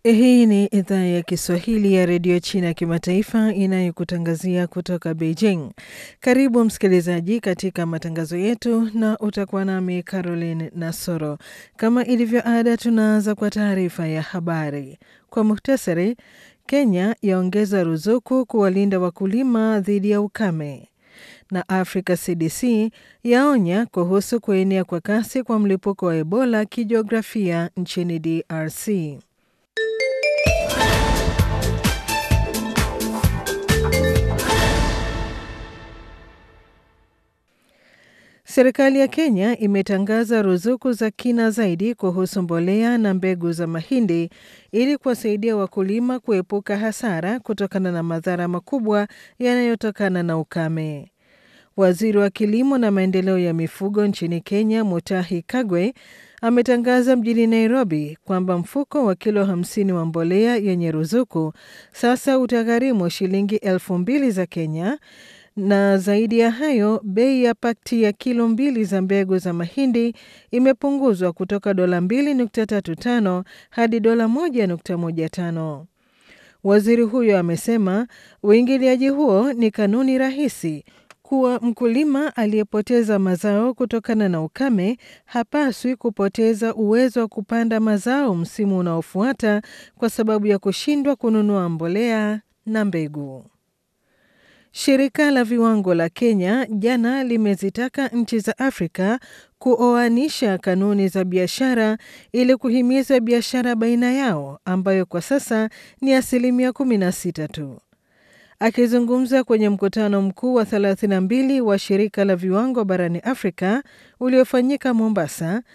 Hii ni idhaa ya Kiswahili ya redio China ya kimataifa inayokutangazia kutoka Beijing. Karibu msikilizaji katika matangazo yetu, na utakuwa nami Caroline Nasoro. Kama ilivyo ada, tunaanza kwa taarifa ya habari kwa muhtasari. Kenya yaongeza ruzuku kuwalinda wakulima dhidi ya ukame, na Africa CDC yaonya kuhusu kuenea kwa kasi kwa mlipuko wa Ebola kijiografia nchini DRC. Serikali ya Kenya imetangaza ruzuku za kina zaidi kuhusu mbolea na mbegu za mahindi ili kuwasaidia wakulima kuepuka hasara kutokana na madhara makubwa yanayotokana na ukame. Waziri wa kilimo na maendeleo ya mifugo nchini Kenya, Mutahi Kagwe, ametangaza mjini Nairobi kwamba mfuko wa kilo 50 wa mbolea yenye ruzuku sasa utagharimu shilingi elfu mbili za Kenya na zaidi ya hayo, bei ya pakti ya kilo mbili za mbegu za mahindi imepunguzwa kutoka dola 2.35 hadi dola 1.15. Waziri huyo amesema uingiliaji huo ni kanuni rahisi kuwa mkulima aliyepoteza mazao kutokana na ukame hapaswi kupoteza uwezo wa kupanda mazao msimu unaofuata kwa sababu ya kushindwa kununua mbolea na mbegu. Shirika la viwango la Kenya jana limezitaka nchi za Afrika kuoanisha kanuni za biashara ili kuhimiza biashara baina yao ambayo kwa sasa ni asilimia 16 tu. Akizungumza kwenye mkutano mkuu wa 32 wa shirika la viwango barani Afrika uliofanyika Mombasa,